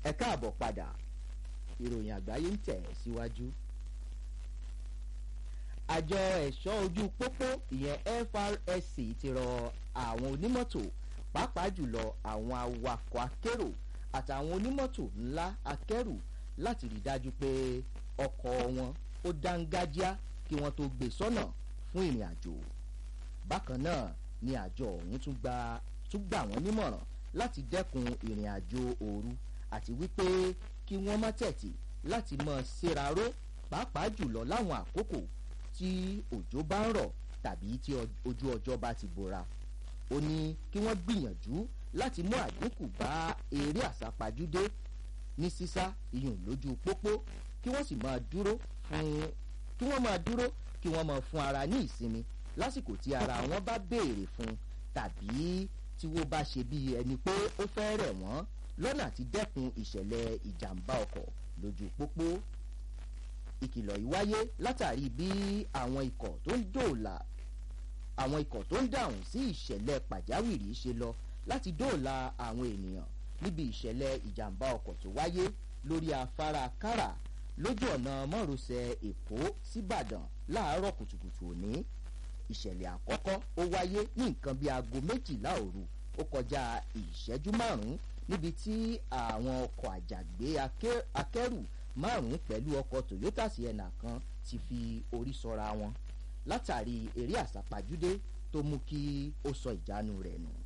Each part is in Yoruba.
ẹ káàbọ̀ padà ìròyìn àgbáyé ń tẹ̀ síwájú. àjọ ẹ̀ṣọ́ ojú pópó ìyẹn FRSC ti rọ àwọn onímọ́tò pàápàá jùlọ àwọn awakọ̀ akérò àtàwọn onímọ́tò ńlá akẹ́rù láti rí dájú pé ọkọ̀ wọn ó dángájíá kí wọ́n tó gbé sọ́nà fún ìrìn àjò. bákan náà ni àjọ ọ̀hún tún gba tún gbà wọ́n nímọ̀ràn láti dẹ́kun ìrìn àjò òru àti wípé kí wọ́n má tẹ̀tì láti mọ̀ ṣèraró pàápàá jùlọ láwọn àkókò tí òjò bá ń rọ̀ tàbí tí ojú ọjọ́ bá ti bora. ó ní kí wọ́n gbìyànjú láti mú àdínkù bá eré àsápajúdé ní sísá iyùn lójú pópó kí wọ́n sì máa dúró fún kí wọ́n máa dúró kí wọ́n máa fún ara ní ìsinmi lásìkò tí ara wọn bá béèrè fún tàbí tí wọ́n bá ṣe bí ẹni pé ó fẹ́ rẹ̀ wọ́n lọ́nà àti dẹ́kun ìṣẹ̀lẹ̀ ìjàmbá ọkọ̀ lójú pópó. ìkìlọ̀ yìí wáyé látàrí bí àwọn ikọ̀ tó ń dòòlà àwọn ikọ̀ tó ń dáhùn sí ìṣẹ̀lẹ̀ pàjáwìrì ṣe lọ láti dóòlà àwọn ènìyàn níbi ìṣẹ̀lẹ̀ ìjàmbá ọkọ̀ tó wáyé lórí afárá kára lójú ọ̀nà mọ́rosẹ̀ èkó síbàdàn láàárọ̀ kùtùkùtù òní ìṣẹ̀lẹ̀ àkọ́kọ́ ó wáyé ní nǹkan bíi aago méjìlá òru ó kọjá ìṣẹ́jú márùn-ún níbi tí àwọn ọkọ̀ àjàgbé akẹ́rù márùn-ún pẹ̀lú ọkọ̀ toyota sienna kan ti fi orí sọra wọn látàrí eré àsápajúdé tó mú kí ó sọ ìjánu rẹ̀ nù.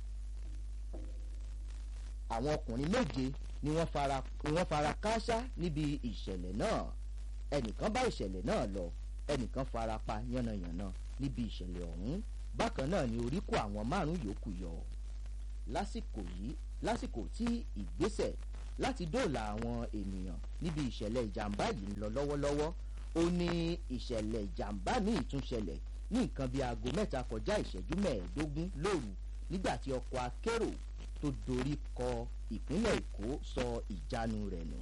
àwọn ọkùnrin méje ni wọ́n fara wọ́n fara kááṣá níbi ìṣẹ̀lẹ̀ náà ẹnìkan bá ìṣẹ̀lẹ̀ náà lọ ẹnìkan fara pa yánnayànna níbi ìṣẹ̀lẹ̀ ọ̀hún bákan náà ni orí kó àwọn márùn-ún yòókù yọ lásìkò yìí lásìkò tí ìgbésẹ̀ láti dóòlà àwọn ènìyàn níbi ìṣẹ̀lẹ̀ ìjàmbá yìí ń lọ lọ́wọ́lọ́wọ́ ó ní ìṣẹ̀lẹ̀ ìjàmbá míì tún ṣẹlẹ̀ ní nǹkan bíi aago mẹ́ta kọjá ìṣẹ́jú mẹ́ẹ̀ẹ́dógún lóru nígbà tí ọkọ̀ akérò tó dorí kọ ìpínlẹ̀ èkó sọ ìjánu rẹ̀ nù.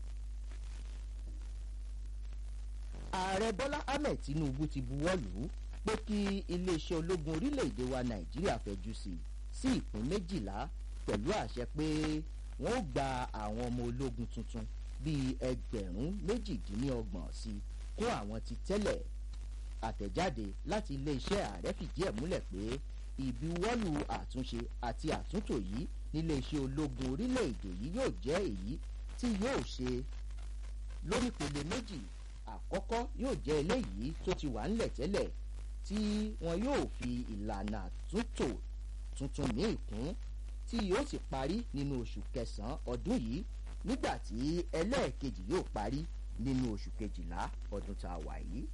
ààrẹ bọ́lá ahmed tinubu ti buwọ́ lù ú pé kí iléeṣẹ́ ológun orílẹ̀-èdè wa nàìjíríà fẹ̀jú sí sí ìpín méjìlá pẹ̀lú àṣẹ pé wọ́n ó gba àwọn ọmọ ológun tuntun bíi ẹgbẹ̀rún méjìdínlọ́gbọ̀n sí kún àwọn ti tẹ́lẹ̀ àtẹ̀jáde láti iléeṣẹ́ ààrẹ fìdí ẹ̀ múlẹ̀ pé ìbuwọ́lù àtúnṣe àti àtúntò yìí níléeṣẹ́ ológun orílẹ̀-èdè yìí yóò jẹ́ èyí tí yóò ṣe lórípele méjì àkọ́kọ́ yóò jẹ́ eléyìí tó ti wà ńlẹ̀ tẹ́lẹ̀ tí wọn yóò fi ìlànà àtúntò tuntun míì kún tí yóò sì parí nínú oṣù kẹsàn-án ọdún yìí nígbà tí ẹlẹ́ẹ̀kejì yóò parí nínú oṣù kejìlá ọdún tá a wà yìí.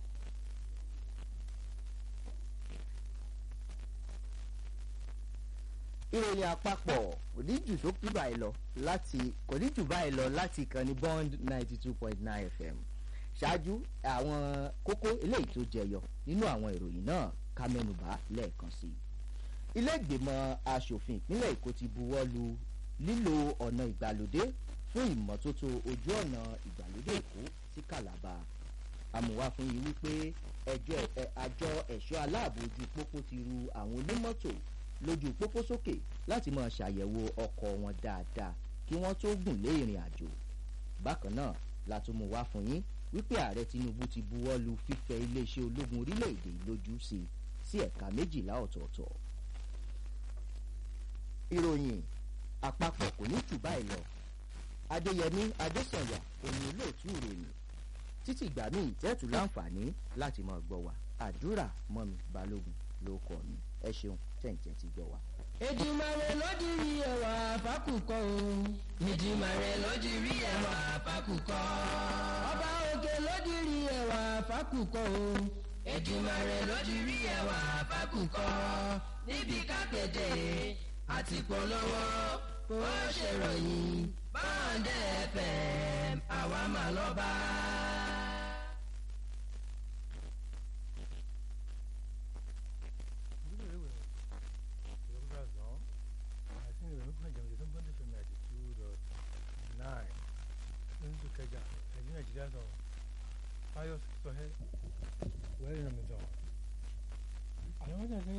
ìròyìn àpapọ̀ kò ní jù sókè báyìí lọ láti kò ní jù báyìí lọ láti ìkànnì bond ninety two point nine fm ṣáájú àwọn kókó eléyìí tó jẹyọ nínú àwọn ìròyìn náà ká mẹ́nubà lẹ́ẹ̀kan sí i. ilé ìgbìmọ̀ asòfin ìpínlẹ̀ èkó ti buwọ́ lu lílo ọ̀nà ìgbàlódé fún ìmọ́tótó ojú ọ̀nà ìgbàlódé èkó sí kàlàbà àmúwá fún yìí wípé àjọ ẹ̀ṣọ́ aláàbò ojú pópó ti ru àwọn onímọ́tò lójú pópó sókè láti máa ṣàyẹ̀wò ọkọ̀ wọn dáadáa kí wọ́n tó gùn lé ìrìn àjò bákan náà la tún mú wá fún yín wípé ààrẹ tinubu ti buwọ́ lu fífẹ́ iléeṣẹ́ ológun orílẹ̀-èdè lójú sí sí ẹ̀ka méjìlá ọ̀tọ̀ọ̀tọ̀ ìròyìn àpapọ̀ kò ní jù báyìí lọ adéyẹmí adésànyà òní olóòtú ìròyìn títí ìgbà míì tẹ́tù láǹfààní láti máa gbọ́ wa àdúrà mọ́mi balógun ló kọ́ mi ẹ ṣeun tẹ̀ǹtẹ̀ ti gbọ́ wa. Èdùmàrè ló di rí ẹwà fákùkọ o. Èdùmàrè ló di rí ẹwà fákùkọ. Ọba òkè ló di rí ẹwà fákùkọ o. Èdùmàrè ló di rí ẹwà fákùkọ. Níbi kápẹ́tẹ̀ àti polówó ó ṣèròyìn báńdẹ̀ fm àwa máa lọ bá. kẹjà ẹ̀yìn nàìjíríà sọ fáyọ sọhẹ wẹ́rẹ́ nà mí sọ. àwọn ọjà ní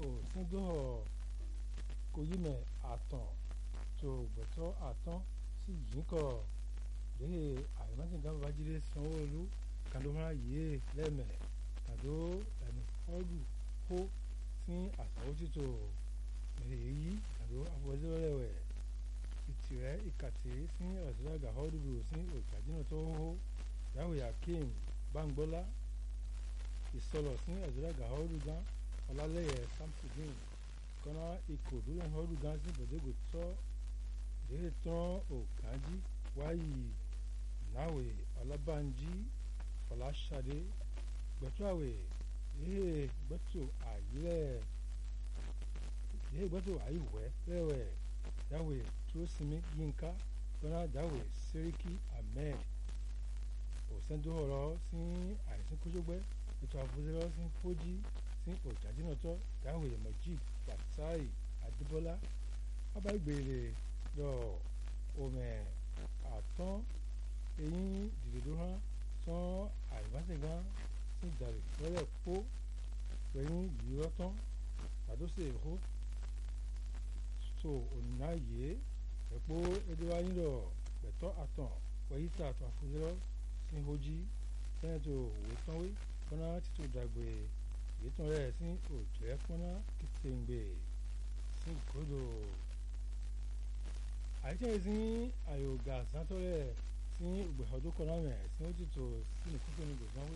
òsíndóhọ̀ kò yí mẹ́ àtàn tó gbẹ̀tọ́ àtàn sí yìí kọ̀ léhe àyèmásìnká babájídé sanwó-olu kàdóhà yìí lẹ́mẹ̀ kàdó ẹni fọ́ọ̀dù kó sí àsàwó títò èyí kàdó afọwọ́sẹ́wẹ́rẹ́wẹ́ ìtìrẹ́ ìkàtì sí ọ̀sẹ̀dàgà họ́ọ̀dùdù sí òjàjìnà tó hó yahoo yakim bangbọ́lá ìsọlọ̀ sí ọ̀sẹ̀dàgà họ́ọ̀dùgá ọlálẹ́yẹ samsudin kọ́nà ìkòdúrẹ́ họ́ọ̀dùgá sí bọ̀dẹ́gò tọ́ ìdílé tán ògánjí wáyì náwè ọlábànjí ọláṣadé gbẹtúàwè yéé gbẹtù àyílẹ̀ yéé gbẹtù àyíwẹ̀ rẹwẹ̀ dáwè túrósìmí yínká gbọ́nà dáwè sẹ́ríkì ahmed òsèǹdóhọ̀rọ̀ sí àìsàn kójógbẹ́ ètò àfọ̀sẹ́rọ̀ sí fojì sí òjàdínàtọ̀ dáwè mojid fatai adébọ́lá abágbèrè lọ òmẹ àtọ́n eyín dìdòdó hàn tán àìmásẹ̀gán sí ìdàrí lọ́rẹ̀ pó pẹ̀yìn yìí rọ́tán àdóṣe èkó tó ònàyè ẹ̀pọ̀ ẹ̀dẹ́wáyìnrọ̀ pẹ̀tọ́ àtàn wẹ̀yìtà àtàn àfọ̀sẹ́rọ̀ sí hojì sẹ́ńtò òwe tánwé kọ́nà títò dàgbé ìyẹ́tàn rẹ̀ sí òjẹ́ kọ́nà kìtìǹgbè sí gbọ́dọ̀ àìsàn sí àyògà sátọ́rẹ̀ sí ìgbẹ̀họ́dún kọ́nàmẹ̀ sí ó ti tò sí nìkúkú ní gbèsánwé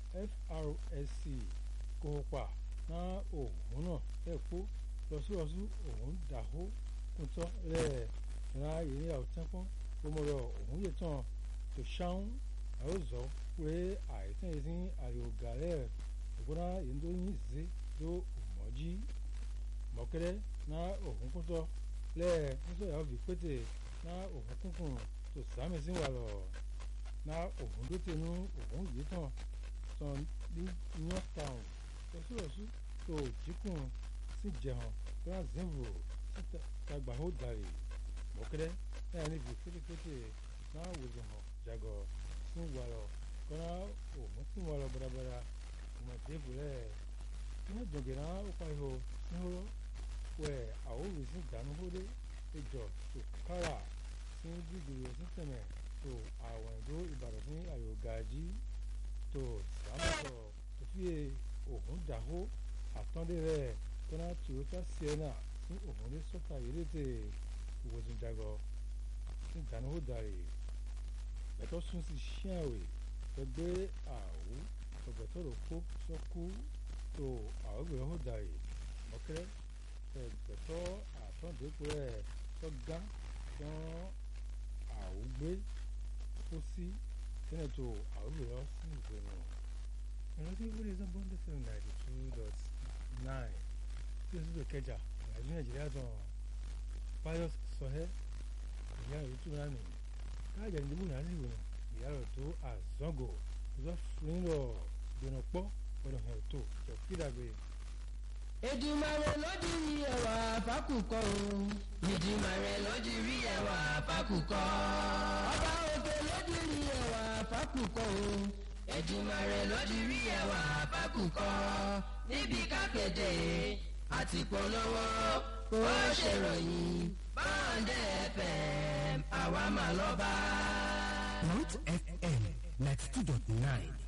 FRSC kópa náà òun náà ẹ̀kọ́ lọ́sọ̀rọ̀sù òun dàhó kùtọ́ rẹ̀ náà yìí àwòtẹ́pọ́n gbọmọdọ̀ òun yẹ tán tó ṣáún àyòzọ́ pé àìsàn sí àyògà rẹ̀ ìgbóná yìí tó yín zé tó mọ̀jí mọ̀kẹ́rẹ́ náà òun kùtọ́ lẹ́ẹ̀ nítorí àwọn fi pété ná òun kúnkún tó sàmì sí wà lọ ná òun ló tẹnu òun yìí tán tán ní york town lọ́sọ̀rọ̀sù tó jíkùn sí jẹun grand zimbo tàgbà ó dàrí mọ̀kẹ́rẹ́ náà níbi pétépété náà wòlò hàn jàgọ̀ sí wà lọ kọ́nà òun sí wà lọ bàràbàrà ọmọdé bùrẹ́ ní jọ̀gẹ̀ náà ó pa ihò sí hóró wẹ àwòrán sí ìdánúhóde ìjọ tó kára sí gbígbèrè sí tẹ̀mẹ̀ tó àwọn ìdó ìbàdàn sí àyògájí tó sàmùsọ̀ tó fi òhun dàhó àtọ́ndé rẹ̀ kọ́nà toyota sienna sí òhun lé sọ́tà ìrètè ìwòsàn jagọ sí ìdánúhódàrí bẹ̀tọ̀ sún sí ṣíàwé gbẹgbẹ́ àwò ọ̀gbẹ̀tọ̀ rò kó sọ́kú tó àwògbèrè hódàrí mọ́kẹ́rẹ́ ẹgbẹ̀tọ́ àtọ́ǹdẹ́kù rẹ̀ tó gá tán àwùgbé tó sí sẹ́nẹ̀tò àwùjọ sí ìgbìmọ̀. ìrántí ìwúrí ẹ̀sán bọ́ńdé seven ninety two dot nine tí o sì tó kẹjà ìrìnàjò nàìjíríà tán pius sọhẹ́ ìyá rẹ̀ tó rà mí káàjà ìdìbò náà sì wọ̀nà ìyá rẹ̀ tó àzọ́gò ìjọ fún lọ gbẹ̀nà pọ̀ gbọ́dọ̀ hàn tó jọ kídàgbé. Èdùmàrè ló di rí ẹwà fákùkọ o. Èdùmàrè ló di rí ẹwà fákùkọ. Ọba òkè ló di rí ẹwà fákùkọ o. Èdùmàrè ló di rí ẹwà fákùkọ. Níbi kákéde àti polówó ó ṣèròyìn báńdẹ̀ FM àwa mà lọ́ba. Root FM ninety two dot nine